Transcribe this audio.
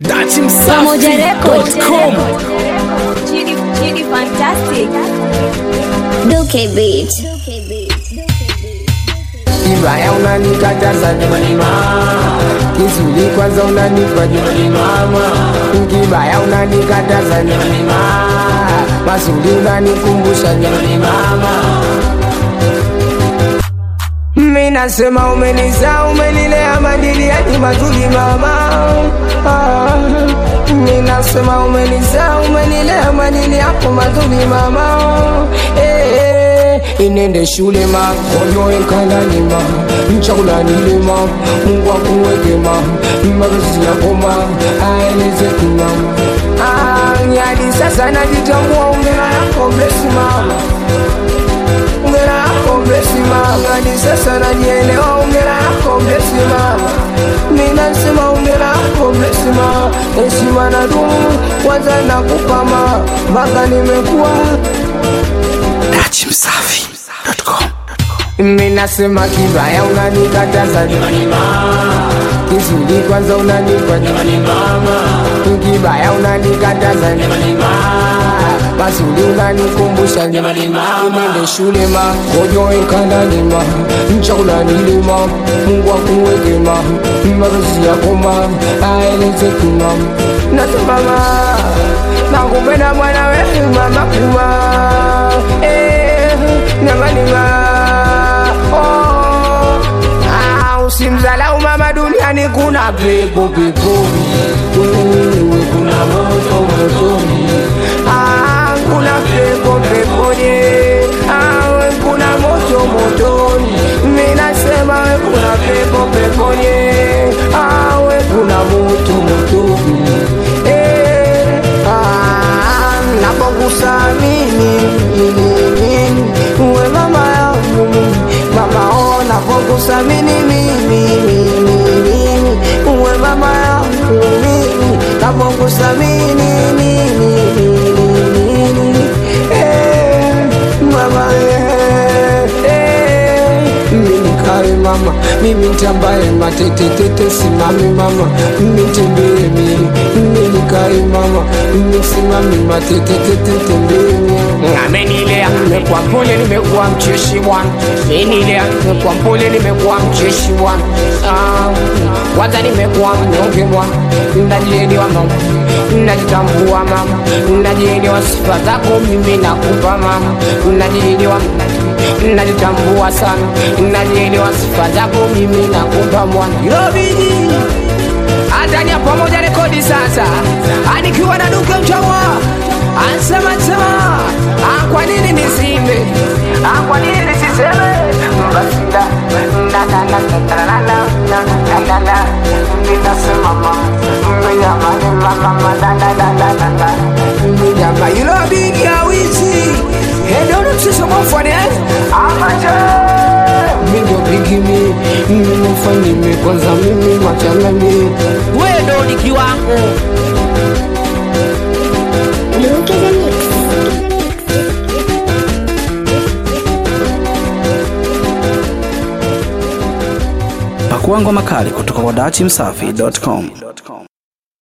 Pamoja Records. datimsafi.com Chidi, Chidi Fantastic. Duke Beat. Kibaya unanikataza jamani mama, kizuri kwanza unanipa jamani mama, kibaya unanikataza jamani mama, mazuri unanikumbusha jamani mama. Mimi nasema umenizaa umenilea madili yani mazuri mama. Ah, Mimi nasema umenizaa umenilea madili yako mazuri mama. Eh, eh, inende shule ma koyo ekanani ma chakula nile ma Mungu akuweke ma mapenzi yako ma aeleze kimama. Ah, hadi sasa najitambua ungela yako bless mama ongera yako blesi mama, hadi sasa najielewa. Ongera yako blesi mama, ninasema ongera yako blesi mama, heshima na dumu kwanza nakupa mama, mpaka nimekuwa datimsafi.com mimi nasema kibaya unanikataza jamani mama, kizuri kwanza unanipa jamani mama, kibaya unanikataza jamani mama, mazuri unanikumbusha jamani mama, nende shule ma kojo ekanani ma chakula nilima, Mungu akuweke ma mapenzi yako ma aeleze kimama, nasema ma nakupenda mwana wewe mama kuma eh, jamani ma oh, ah, usimzalau mama duniani kuna pepo peponi wewe kuna moto motoni ah, kuna pepo peponi ah, we kuna moto motoni mimi nasema we kuna pepo peponi ah, we kuna moto motoni eh, ah, napokusamini uwe mama yangu mama oh, napokusamini mimi mimi uwe mama yangu mimi napokusamini mimi eh, mama eh, eh, mimi kae mama mimi ntambaye matetetete simame mama mimi tembee mimi mimi kae mama mimi simame matetetete tembee amenilea nimekuwa mpole nimekuwa mcheshi bwana menilea nimekuwa mpole nimekuwa mcheshi bwana Ah, kwanza nimekuwa mnyonge bwana najielewa mama najitambua mama najielewa sifa zako mimi nakupa mama najielewa najitambua sana najielewa sifa zako mimi nakupa mwana yobiji Atania pamoja rekodi sasa, anikiwa na duke mchawa ansema sema, ah, kwa nini nisimbe? Ah, kwa nini nisiseme? Basi da da da da da da da da da da da ninasema mama, jamani mama da da da da da da jamani, you know big ya wizi, hey don't msisho mfani eh, amaje mindo bigimi mimi mfanyime kwanza mimi machanani wewe ndo ni kiwango Duke the Mix. Pakua ngoma kali kutoka kwa datimsafi.com.